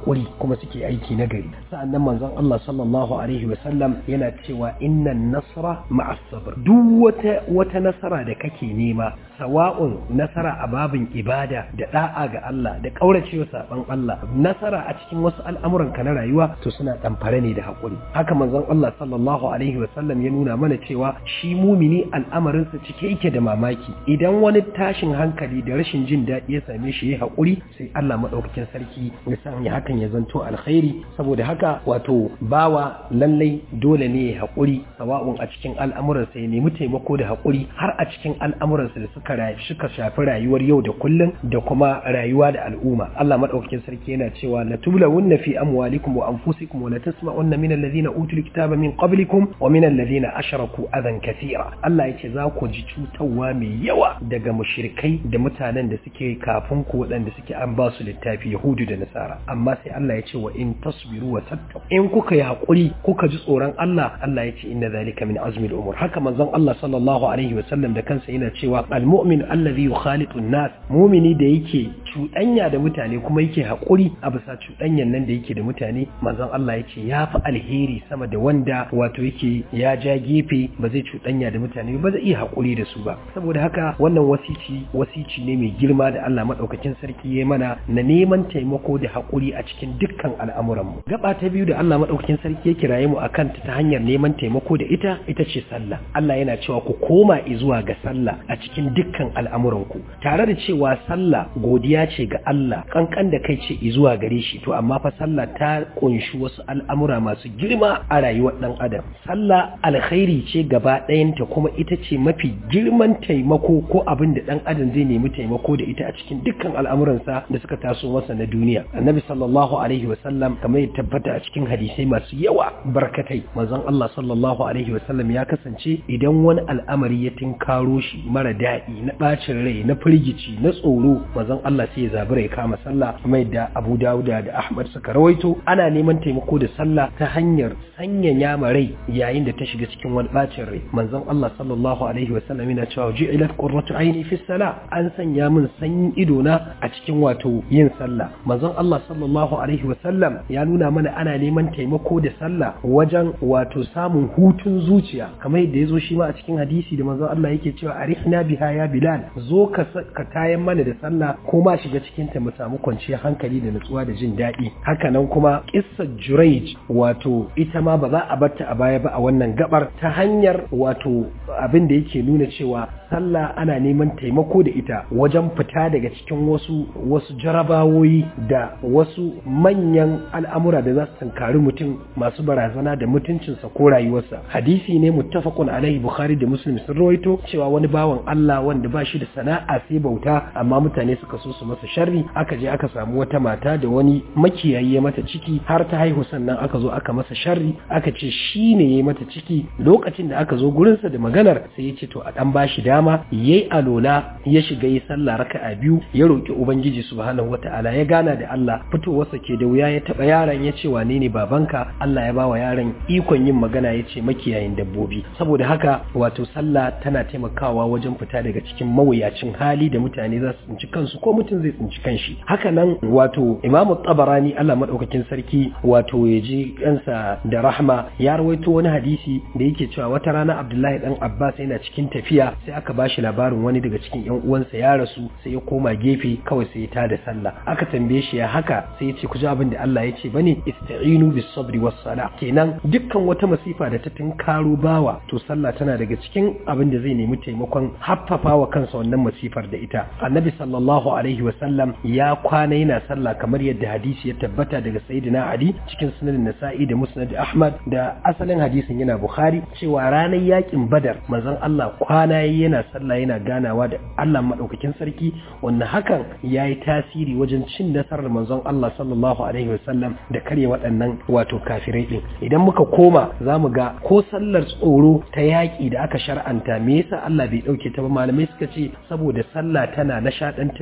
haƙuri kuma suke aiki na gari sa'annan manzon Allah sallallahu alaihi wa sallam yana cewa innan nasra ma'as sabr duk wata wata nasara da kake nema sawa'un nasara a babin ibada da da'a ga Allah da kauracewa saban Allah nasara a cikin wasu al'amuran ka na rayuwa to suna ɗamfare ne da haƙuri haka manzon Allah sallallahu alaihi wa sallam ya nuna mana cewa shi mumini al'amarinsa cike yake da mamaki idan wani tashin hankali da rashin jin daɗi ya same shi ya haƙuri sai Allah maɗaukakin sarki ya sanya hakan ya zanto alkhairi saboda haka wato bawa lallai dole ne ya haƙuri sawa'un a cikin al'amuransa ya nemi taimako da haƙuri har a cikin al'amuransa da suka suka shafi rayuwar yau da kullum da kuma rayuwa da al'umma Allah maɗaukakin sarki yana cewa la tublawunna fi amwalikum wa anfusikum wa la tasma'unna min alladhina utul kitaba min qablikum wa min alladhina ashraku adan kathira Allah yace za ku ji cutarwa mai yawa daga mushrikai da mutanen da suke kafin ku waɗanda suke an ba su littafi Yahudu da Nasara amma sai Allah ya ce wa in tasbiru wa tattaqu in kuka yi hakuri kuka ji tsoron Allah Allah ya ce inna zalika min azmi al-umur haka manzon Allah sallallahu alaihi wa sallam da kansa yana cewa al-mu'min alladhi yukhalitu an-nas mu'mini da yake cuɗanya da mutane kuma yake hakuri a bisa cuɗanyan nan da yake da mutane manzon Allah ya ce ya fi alheri sama da wanda wato yake ya ja gefe ba zai cuɗanya da mutane ba zai iya hakuri da su ba saboda haka wannan wasici wasici ne mai girma da Allah madaukakin sarki ya mana na neman taimako da hakuri a cikin dukkan al'amuranmu gaba ta biyu da Allah madaukakin sarki ya kiraye mu akan ta ta hanyar neman taimako da ita ita ce sallah Allah yana cewa ku koma zuwa ga sallah a cikin dukkan al'amuranku tare da cewa sallah godiya ce ga Allah kankan da kai ce zuwa gare shi to amma fa sallah ta kunshi wasu al'amura masu girma a rayuwar dan adam sallah alkhairi ce gaba ɗayanta kuma ita ce mafi girman taimako ko abin da dan adam zai nemi taimako da ita a cikin dukkan al'amuransa da suka taso masa na duniya annabi sallallahu alaihi wasallam kamar ya tabbata a cikin hadisai masu yawa barkatai manzon Allah sallallahu alaihi wasallam ya kasance idan wani al'amari ya tinkaro shi mara daɗi na ɓacin rai na firgici na tsoro manzon Allah sai ya zabura ya kama sallah mai da Abu Dawuda da Ahmad suka rawaito ana neman taimako da sallah ta hanyar sanyaya ma rai yayin da ta shiga cikin wani ɓacin rai manzon Allah sallallahu alaihi wasallam yana cewa ju'ilat qurratu aini fi salah an sanya min sanyin ido na a cikin wato yin sallah manzon Allah sallallahu alaihi wasallam ya nuna mana ana neman taimako da sallah wajen wato samun hutun zuciya kamar yadda ya zo shi ma a cikin hadisi da manzon Allah yake cewa arihna biha ya bilal zo ka ka tayan mana da sallah ko ma shiga cikin ta mu samu kwanciyar hankali da nutsuwa da jin daɗi haka nan kuma kissar juraij wato ita ma ba za a barta a baya ba a wannan gabar ta hanyar wato abin da yake nuna cewa sallah ana neman taimako da ita wajen fita daga cikin wasu wasu jarabawoyi da wasu manyan al'amura da za su tankari mutum masu barazana da mutuncinsa ko rayuwarsa hadisi ne muttafaqun alaihi bukhari da muslim sun rawaito cewa wani bawan Allah wanda ba shi da sana'a sai bauta amma mutane suka so su masa sharri aka je aka samu wata mata da wani makiyayi ya mata ciki har ta haihu sannan aka zo aka masa sharri aka ce shi ne ya mata ciki lokacin da aka zo gurinsa da maganar sai ya ce to a dan bashi dama yayi alola ya shiga yi sallah raka'a biyu ya roki ubangiji subhanahu wataala ya gana da Allah fitowarsa ke da wuya ya taba yaron ya ce wane ne babanka Allah ya bawa yaron ikon yin magana ya ce makiyayin dabbobi saboda haka wato sallah tana taimakawa wajen fita daga cikin mawuyacin hali da mutane za su tsinci kansu ko mutum zai tsinci kanshi haka nan wato imamu tabarani Allah madaukakin sarki wato ya ji kansa da rahma ya rawaito wani hadisi da yake cewa wata rana Abdullahi dan Abbas yana cikin tafiya sai aka bashi labarin wani daga cikin yan uwansa ya rasu sai ya koma gefe kawai sai ya tada sallah aka tambaye shi ya haka sai ya ce ku ji abin da Allah ya ce bane ista'inu bis sabri was sala kenan dukkan wata masifa da ta tinkaro bawa to sallah tana daga cikin abin da zai nemi taimakon haffafa wa kansa wannan masifar da ita annabi sallallahu alaihi wa sallam ya kwana yana sallah kamar yadda hadisi ya tabbata daga sayyidina ali cikin sunan nasa'i da musnad ahmad da asalin hadisin yana bukhari cewa ranar yakin badar manzon Allah kwana yana sallah yana ganawa da Allah madaukakin sarki wannan hakan yayi tasiri wajen cin nasarar manzon Allah sallallahu alaihi wa sallam da karya waɗannan wato kafirai din idan muka koma zamu ga ko sallar tsoro ta yaki da aka shar'anta me yasa Allah bai dauke ta ba malamai suka ce saboda sallah tana nishadantar da zuciya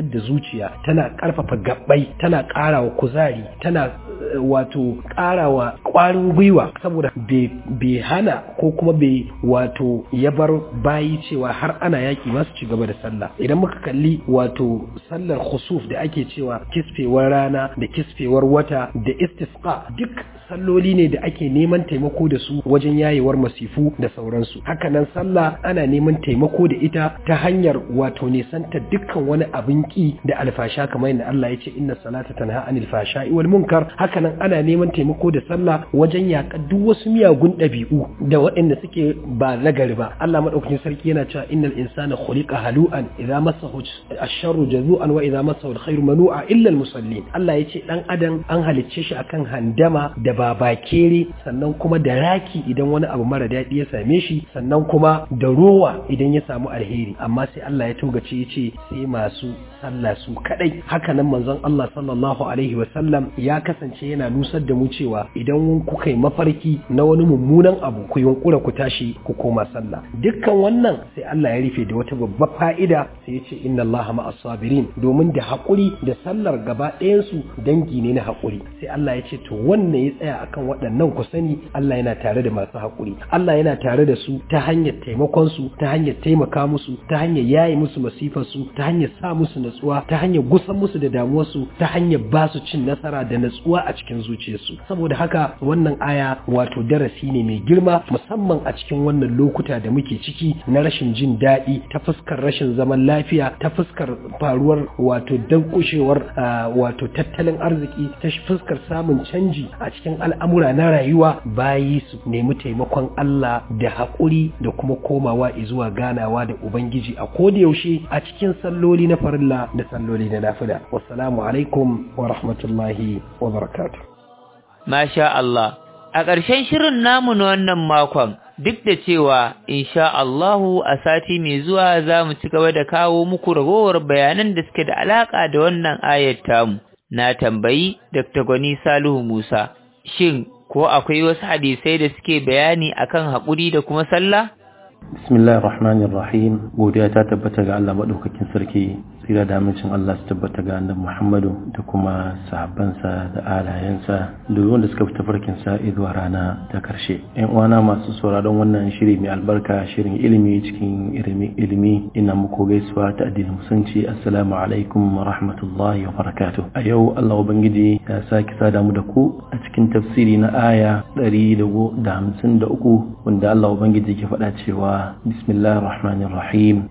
zuciya tana karfafa gabbai tana karawa kuzari tana wato karawa kwarin gwiwa saboda bai hana ko kuma bai wato ya bar bayi cewa har ana yaki masu ci gaba da sallah idan muka kalli wato sallar khusuf da ake cewa kisfewar rana da kisfewar wata da istisqa duk salloli ne da ake neman taimako da su wajen yayewar masifu da sauransu hakanan sallah ana neman taimako da ita ta hanyar wato nisanta dukkan wani abin ki da alfasha kamar yadda Allah ya ce inna salata tanha anil fashai wal munkar hakanan ana neman taimako da sallah wajen yaƙa duk wasu miyagun ɗabi'u da waɗanda suke ba nagari ba Allah madaukakin sarki yana cewa innal insana khuliqa halu'an idza massahu ash-sharru jazu'an wa idza massahu al-khairu manu'a illa al-musallin Allah ya ce dan adam an halicce shi akan handama da babakere sannan kuma da raki idan wani abu mara daɗi ya same shi sannan kuma da rowa idan ya samu alheri amma sai Allah ya togace ya ce sai masu sallah su kadai haka nan manzon Allah sallallahu alaihi wa sallam ya kasance yana nusar da mu cewa idan kuka yi mafarki na wani mummunan abu ku yunkura ku tashi ku koma sallah dukkan wannan sai Allah ya rufe da wata babbar fa'ida sai ya ce inna Allah ma'as sabirin domin da haƙuri da sallar gaba ɗayan su dangi ne na haƙuri sai Allah ya ce to wannan ya tsaya akan waɗannan ku sani Allah yana tare da masu haƙuri Allah yana tare da su ta hanyar taimakon su ta hanyar taimaka musu ta hanyar yaye musu masifar su ta hanyar sa musu natsuwa ta hanyar gusan musu da damuwar su ta hanyar ba su cin nasara da natsuwa a cikin zuciyarsu saboda haka wannan aya wato darasi ne mai girma musamman a cikin wannan lokuta da muke ciki na rashin jin daɗi ta fuskar rashin zaman lafiya ta fuskar faruwar wato dankushewar wato tattalin arziki ta fuskar samun canji a cikin al'amura na rayuwa bayi su nemi taimakon Allah da haƙuri da kuma komawa zuwa ganawa da Ubangiji a yaushe a cikin salloli na farilla da salloli na nafila wassalamu alaikum wa rahmatullahi wa barakatuh Masha Allah, a ƙarshen shirin namu na wannan makon, duk da cewa, insha Allahu a sati mai zuwa za mu ci gaba da kawo muku ragowar bayanan da suke da alaƙa da wannan ayat tamu, na tambayi Dr. Gwani Salihu Musa, shin ko akwai wasu hadisai da suke bayani akan haƙuri da kuma sallah? Bismillahir Rahmanir Rahim, godiya ta tabbata ga Allah maɗaukakin sarki tsira da amincin Allah su tabbata ga annabi Muhammadu da kuma sahabbansa da alayensa da wanda suka fita farkin sa zuwa rana ta karshe ƴan uwana masu sauraron wannan shiri mai albarka shirin ilimi cikin ilimi ina muku gaisuwa ta addinin musulunci assalamu alaikum wa rahmatullahi wa barakatuh a yau Allah ubangiji ya sake sada mu da ku a cikin tafsiri na aya 153 wanda Allah ubangiji ke faɗa cewa bismillahir rahmanir rahim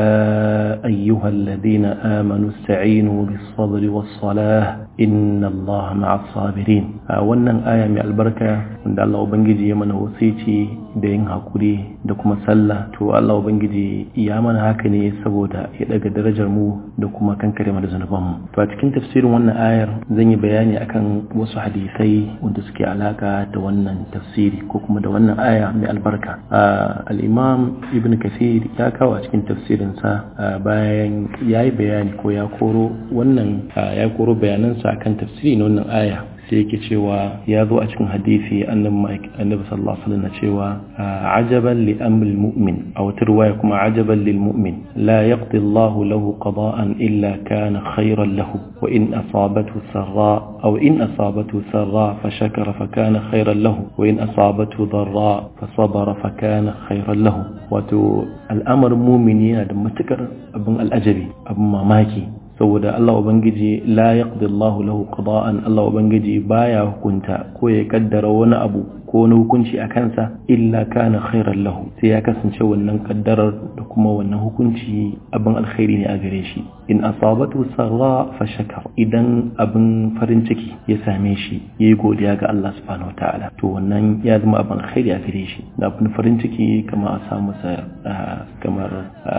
ya ayyuhal ladina آمنوا استعينوا بالصبر والصلاة إن الله مع الصابرين wannan aya mai albarka wanda Allah ubangiji ya mana wasici da yin hakuri da kuma sallah to Allah ubangiji ya mana haka ne saboda ya daga darajar mu da kuma kankare mana zanuban mu to a cikin tafsirin wannan ayar zan yi bayani akan wasu hadisai wanda suke alaka da wannan tafsiri ko kuma da wannan aya mai albarka al-imam ibn kathir ya kawo a cikin tafsirin sa bayan yayi bayani ko ya koro wannan ya koro bayanansa akan tafsiri na wannan aya sai yake cewa ya zo a cikin hadisi annabi sallallahu alaihi wasallam cewa ajaban li amri mu'min aw tarwaya kuma ajaban lil mu'min la yaqdi Allah lahu qada'an illa kana khayran lahu wa in asabathu sarra aw in asabathu sarra fa shakara fa kana khayran lahu wa in asabathu darra fa sabara fa kana khayran lahu wato al'amarin mu'mini yana da matukar abin al'ajabi abin mamaki saboda Allah Ubangiji la yaqdi Allah lahu qada'an Allah Ubangiji baya hukunta ko ya kaddara wani abu ko wani hukunci a kansa illa kana khairan lahu sai ya kasance wannan kaddarar da kuma wannan hukunci abin alkhairi ne a gare shi in asabatu sarra fa shakar idan abin farin ciki ya same shi yayi godiya ga Allah subhanahu wataala to wannan ya zama abin alkhairi a gare shi da abin farin ciki kamar a samu sa kamar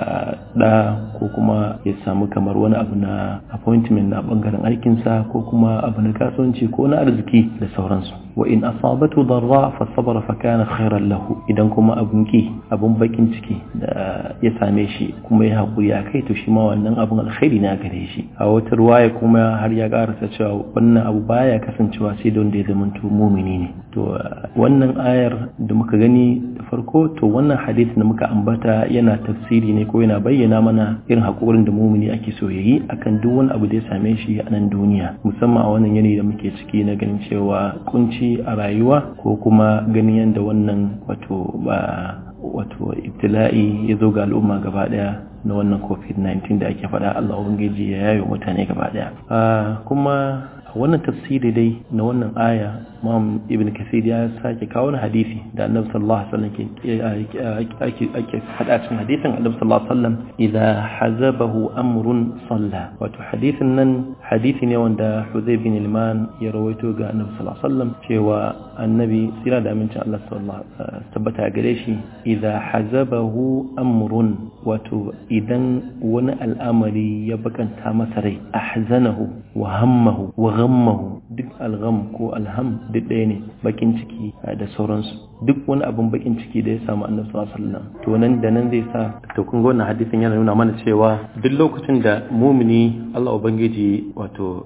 da ko kuma ya samu kamar wani abu na appointment na bangaren aikinsa ko kuma abu na kasuwanci ko na arziki da sauransu wa in asabatu darra fa sabara fa kana khairan lahu idan kuma abun ki abun bakin ciki da ya same shi kuma ya hakuri akai to shi ma wannan abun alkhairi ne gare shi a wata ruwaya kuma har ya karasa cewa wannan abu baya kasancewa sai da wanda ya zamanto mumini ne to wannan ayar da muka gani da farko to wannan hadisi da muka ambata yana tafsiri ne ko yana bayyana mana irin haƙurin da mumini ake so yayi akan duk wani abu da ya same shi a nan duniya musamman a wannan yanayi da muke ciki na ganin cewa kunci a rayuwa ko kuma ganin yadda wannan wato ba wato ibtila'i ya zo ga al'umma gaba daya na wannan covid-19 da ake faɗa Allah ubangiji ya yayo mutane gaba daya kuma wannan tafsiri dai na wannan aya Imam Ibn Kathir ya sake kawo wani hadisi da Annabi sallallahu alaihi wasallam ke ake ake hada cikin hadisin Annabi sallallahu alaihi wasallam idza hazabahu amrun salla wato hadisin nan hadisi ne wanda Hudayb bin Ilman ya rawaito ga Annabi sallallahu alaihi wasallam cewa Annabi sira da amincin Allah sallallahu alaihi tabbata gare shi idza hazabahu amrun wato idan wani al'amari ya bakanta masa rai ahzanahu wa hammahu wa ghammahu duk algham ko alham duk ɗaya ne bakin ciki da sauransu duk wani abin bakin ciki da ya samu annabi sallallahu alaihi wasallam to nan da nan zai sa to kun ga wannan hadisin yana nuna mana cewa duk lokacin da mumini Allah ubangiji wato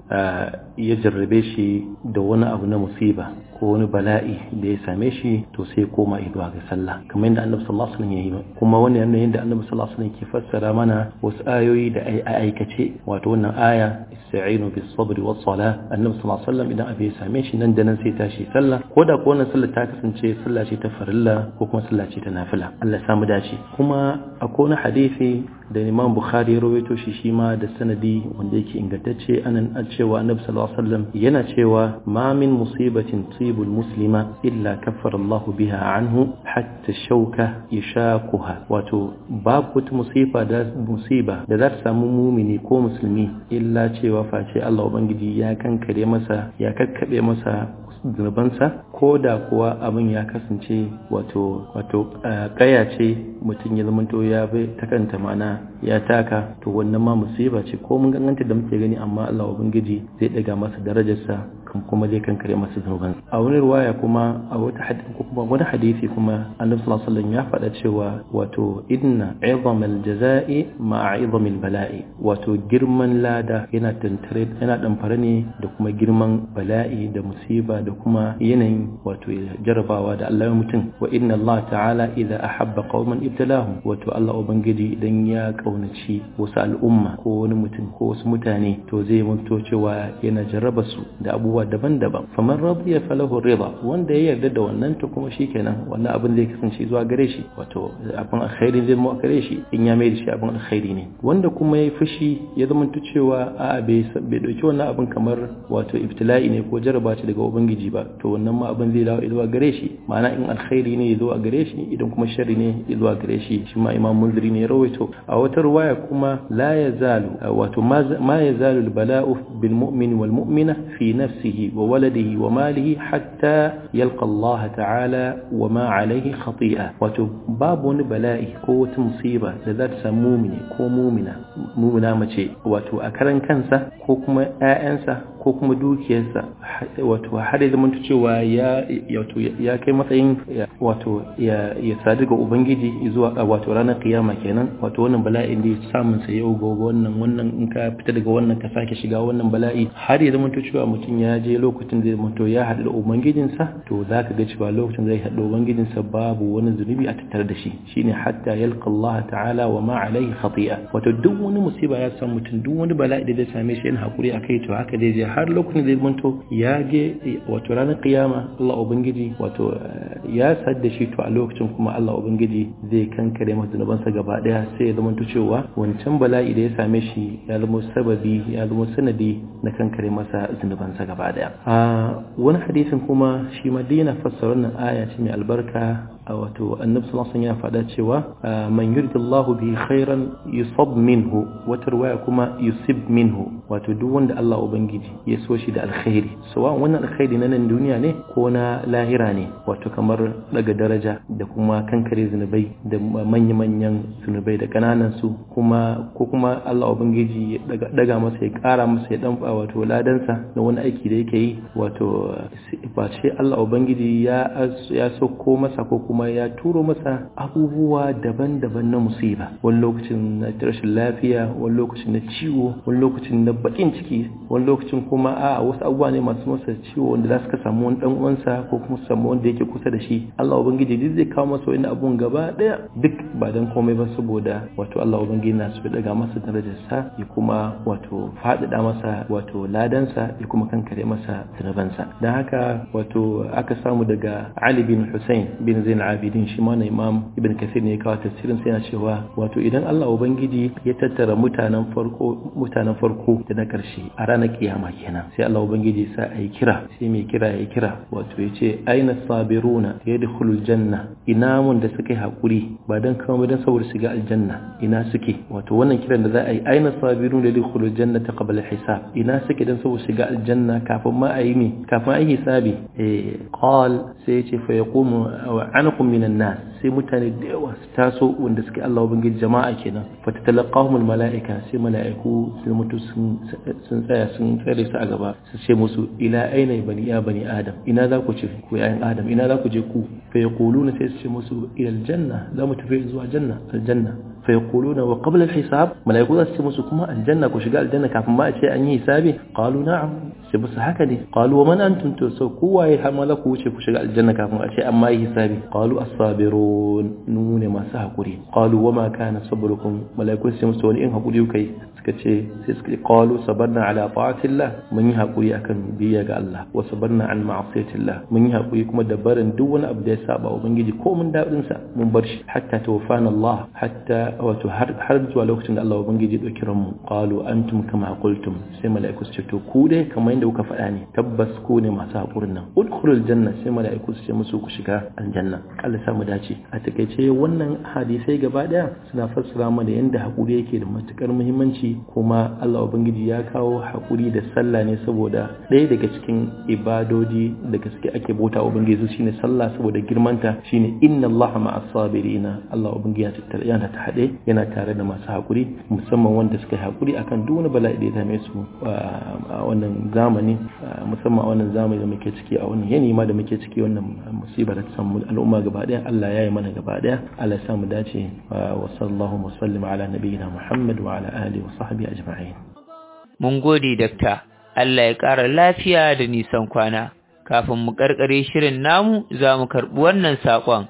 ya jarrabe shi da wani abu na musiba ko wani bala'i da ya same shi to sai koma zuwa ga sallah kamar yadda annabi sallallahu alaihi wasallam ya yi kuma wannan yana yadda annabi sallallahu alaihi wasallam ke fassara mana wasu ayoyi da ai aikace wato wannan aya ista'inu bis sabri was sala annabi sallallahu alaihi wasallam idan abu ya same shi nan da nan sai tashi sallah ko da ko wannan sallah ta kasance sallah ce ta farilla ko kuma sallah ce ta nafila Allah ya samu dace kuma akwai wani hadisi da Imam Bukhari ya rawaito shi shi ma da sanadi wanda yake ingantacce anan a cewa Annabi sallallahu alaihi wasallam yana cewa ma min musibatin tusibul muslima illa kaffara Allahu biha anhu hatta shauka yashaquha wato babu wata musiba da musiba da za ta samu mumini ko musulmi illa cewa face Allah ubangiji ya kankare masa ya kakkabe masa zunubansa ko da kuwa abin ya kasance wato wato kaya ce mutum ya zamanto ya bai ta kanta mana ya taka to wannan ma musiba ce ko mun ganganta da muke gani amma Allah ubangiji zai daga masa darajarsa kan kuma zai kankare masa zunuban a wani riwaya kuma a wata hadisi kuma wani hadisi kuma Annabi sallallahu alaihi wasallam ya faɗa cewa wato inna izamal jazaa'i ma'a izamil bala'i wato girman lada yana tantare yana damfare ne da kuma girman bala'i da musiba da kuma yanayin wato jarabawa da Allah ya mutum wa inna Allah ta'ala idza ahabba qauman ibtalahum wato Allah ubangiji idan ya kaunaci wasu al'umma ko wani mutum ko wasu mutane to zai mutu cewa yana jarraba su da abubuwa daban-daban faman radiya falahu rida wanda ya yarda da wannan to kuma shikenan wannan abin zai kasance zuwa gare shi wato abin alkhairi zai mu gare shi in ya mai da shi abin alkhairi ne wanda kuma ya fushi ya zama cewa a'a bai bai dauki wannan abin kamar wato ibtila'i ne ko jarraba ce daga ubangiji ba to wannan ma abin zai dawo zuwa gare shi ma'ana in alkhairi ne ya zo a gare shi idan kuma sharri ne ya zo a gare shi shi ma imam munziri ne ya rawaito a wata riwaya kuma la yazalu wato ma yazalu albala'u bil mu'min wal mu'mina fi nafsihi wa waladihi wa malihi hatta yalqa Allah ta'ala wa ma alayhi khati'a wato babu wani bala'i ko wata musiba da za ta samu mumini ko mumina mumina mace wato a karan kansa ko kuma ƴaƴansa ko kuma dukiyarsa wato har ya zama cewa ya wato ya kai matsayin wato ya ya sadu ga ubangiji zuwa wato ranar kiyama kenan wato wannan bala'in da ya samun sa yau gobe wannan wannan in ka fita daga wannan ka sake shiga wannan bala'i har ya zama cewa mutum ya je lokacin da zama to ya haɗu da ubangijinsa to za ka ga cewa lokacin zai haɗu da ubangijinsa babu wani zunubi a tattare da shi shine hatta yalqa Allah ta'ala wa ma alaihi khati'a wato duk wani musiba ya san mutum duk wani bala'i da zai same shi yana hakuri akai to haka dai je har lokacin da zai manto ya ge wato ranar kiyama Allah ubangiji wato ya sadda shi to a lokacin kuma Allah ubangiji zai kankare masa zunubansa gaba daya sai ya zama cewa wancan bala'i da ya same shi ya zama sababi ya zama sanadi na kankare masa zunubansa gaba daya a wani hadisin kuma shi ma dina fassara wannan aya ce mai albarka wato annabi sallallahu alaihi ya faɗa cewa man yuridillahu bi khairan yusab minhu wata riwaya kuma yusib minhu wato duk wanda Allah ubangiji ya so shi da alkhairi sawa wannan alkhairi na nan duniya ne ko na lahira ne wato kamar daga daraja da kuma kankare zunubai da manya-manyan zunubai da kananan su kuma ko kuma Allah ubangiji ya daga masa ya kara masa ya dan wato ladansa na wani aiki da yake yi wato ba ce Allah ubangiji ya ya sauko masa ko kuma kuma ya turo masa abubuwa daban-daban na musiba wani lokacin na rashin lafiya wani lokacin na ciwo wani lokacin na bakin ciki wani lokacin kuma a wasu abubuwa ne masu masa ciwo wanda za su ka samu wani dan uwansa ko kuma su samu wanda yake kusa da shi Allah ubangiji duk zai kawo masa wani abun gaba daya duk ba dan komai ba saboda wato Allah ubangiji na su daga masa darajarsa ya kuma wato faɗaɗa masa wato ladansa ya kuma kankare masa zunubansa dan haka wato aka samu daga Ali bin Hussein bin Zain Abidin shi ma na Imam Ibn Kathir ne ya kawo tafsirin sai yana cewa wato idan Allah ubangiji ya tattara mutanen farko mutanen farko da na karshe a ranar kiyama kenan sai Allah ubangiji sa ayi kira sai mai kira ya kira wato ya ce aina sabiruna yadkhulul janna ina mun da suka yi hakuri ba dan kawai dan saboda shiga aljanna ina suke wato wannan kiran da za a yi aina sabiruna yadkhulul jannata qabla hisab ina suke dan saboda shiga aljanna kafin ma a yi mi kafin a yi hisabi eh qal sai ya ce fa yaqumu anqum minan nas sai mutane da yawa su taso wanda suke Allah ubangiji jama'a kenan fa tatalaqahumul malaika sai malaiku sun mutu sun tsaya sun tsare su a gaba su ce musu ila aina bani ya bani adam ina za ku ce ku yayin adam ina za ku je ku fa yaquluna sai su ce musu ila aljanna za mu tafi zuwa janna aljanna fa yaquluna wa qabla alhisab malaiku za su ce musu kuma aljanna ku shiga aljanna kafin ma a ce an yi hisabi qalu na'am sai musu haka ne qalu wa man antum to so kowaye har ma za ku wuce ku shiga aljanna kafin a ce an ma yi hisabi qalu as-sabirun nune masu hakuri qalu wa ma kana sabrukum malaiku sai musu wani in hakuri kai suka ce sai suka qalu sabarna ala ta'atillah mun yi hakuri akan biyya ga Allah wa sabarna an ma'asiyatillah mun yi hakuri kuma da barin duk wani abu da ya saba ubangiji ko mun dadin sa mun bar shi hatta tawfana Allah hatta wato har har zuwa lokacin da Allah ubangiji ya dauki mu qalu antum kama qultum sai mala'iku su ce to ku dai kamar yadda kuka faɗa ne tabbas ku ne masu hakurin nan udkhulul janna sai mala'iku su ce musu ku shiga aljanna Allah sa mu dace a takeice wannan hadisai gaba daya suna fassara mana yadda hakuri yake da matukar muhimmanci kuma Allah Ubangiji ya kawo haƙuri da sallah ne saboda ɗaya daga cikin ibadodi da gaske ake bauta Ubangiji shine sallah saboda girmanta shine inna Allah ma'as sabirina Allah Ubangiji ya tattara yana ta haɗe yana tare da masu haƙuri musamman wanda suka yi haƙuri akan duk wani bala'i da ya same su a wannan zamani musamman a wannan zamani da muke ciki a wannan yanayi ma da muke ciki wannan musiba da ta samu al'umma gaba ɗaya Allah ya yi mana gaba ɗaya Allah ya sa mu dace wa sallallahu wa sallim ala nabiyyina Muhammad wa ala alihi wa sahbihi ajma'in mun gode dakta Allah ya ƙara lafiya da nisan kwana kafin mu karkare shirin namu za mu karɓi wannan saƙon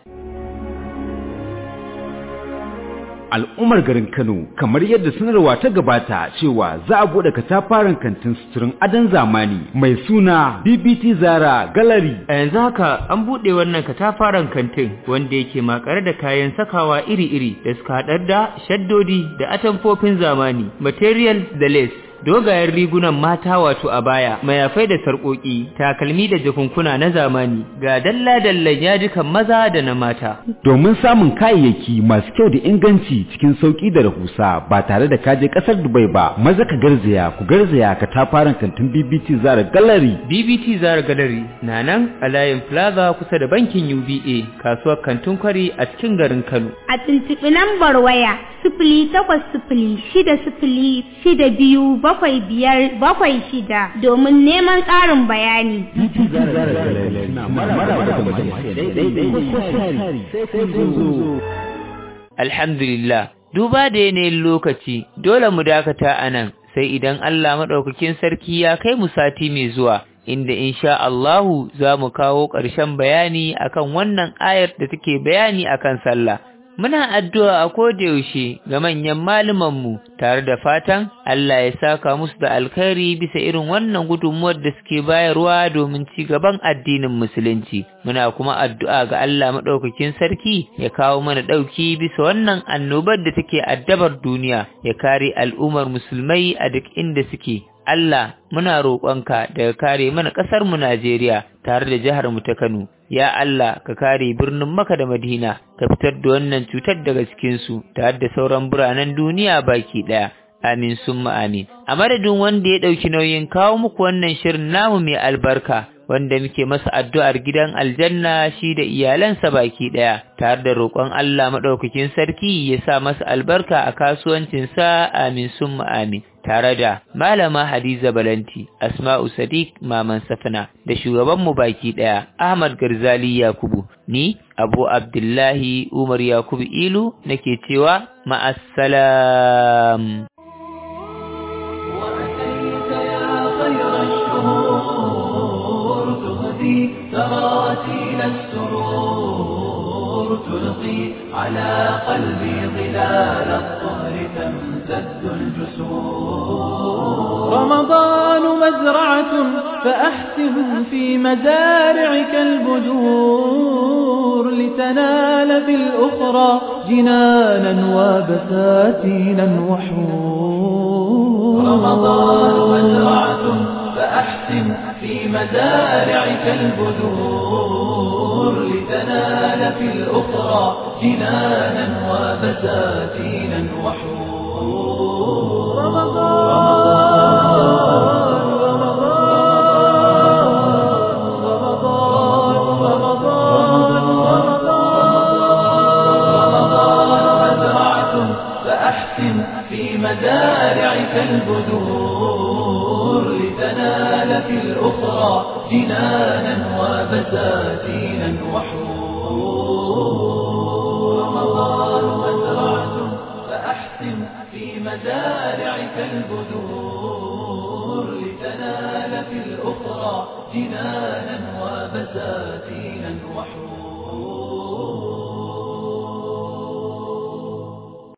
al'ummar garin Kano kamar yadda sanarwa ta gabata cewa za a bude katafaren kantin suturin adon zamani mai suna BBT Zara Gallery. A yanzu haka an buɗe wannan katafaren kantin wanda yake makare da kayan sakawa iri-iri da suka haɗar da shaddodi da atamfofin zamani, material da lace. dogayen rigunan mata wato a baya mayafai da sarƙoƙi takalmi da jakunkuna na zamani ga dalla-dallan yajikan maza da na mata domin samun kayayyaki masu kyau da inganci cikin sauƙi da rahusa ba tare da kaje ƙasar Dubai ba maza ka garzaya ku garzaya ka tafaran kantin BBT Zara Gallery BBT Zara Gallery na nan a layin Plaza kusa da bankin UBA kasuwar kantin kwari a cikin garin Kano a tuntuɓi lambar waya sifili takwas sifili shida sifili shida biyu bakwai biyar bakwai shida domin neman ƙarin bayani. Alhamdulillah, duba da yanayin lokaci dole mu dakata a nan sai idan Allah maɗaukakin sarki ya kai mu sati mai zuwa. Inda insha Allahu za mu kawo ƙarshen bayani akan wannan ayar da take bayani akan sallah. Muna addu'a a yaushe ga manyan mu tare da fatan Allah ya saka musu da alkhairi bisa irin wannan gudunmuwar da suke bayarwa domin ci gaban addinin Musulunci. Muna kuma addu'a ga Allah maɗaukakin sarki ya kawo mana ɗauki bisa wannan annobar da take addabar duniya, ya kare al'ummar musulmai a duk inda suke. Allah muna roƙonka daga kare mana ƙasar mu Najeriya tare da jihar mu ta Kano ya Allah ka kare birnin Makka da Madina ka fitar da wannan cutar daga cikin su tare da sauran biranen duniya baki daya amin summa amin a madadin wanda ya dauki nauyin kawo muku wannan shirin namu mai albarka wanda muke masa addu'ar gidan aljanna shi da iyalansa baki daya tare da roƙon Allah madaukakin sarki ya sa masa albarka a kasuwancinsa amin summa amin tare da malama Hadiza Balanti Asma'u Sadiq Maman Safina da shugaban mu baki daya Ahmad Garzali Yakubu ni Abu Abdullahi Umar Yakubu Ilu nake cewa ma'assalam تراتيل السرور تلقي على قلبي ظلال الطهر تمتد الجسور رمضان مزرعة فأحسن في مزارعك البذور لتنال في الأخرى جنانا وبساتينا وحور رمضان مزرعة فأحسن في مزارعك البذور لتنال في الأخرى جنانا وبساتينا وحور رمضان فأحسن في مزارعك البذور لتنال في الأخرى جنانا وبساتينا وحور رمضان مزرعة فأحسن في مزارعك البذور لتنال في الأخرى جنانا وبساتينا وحور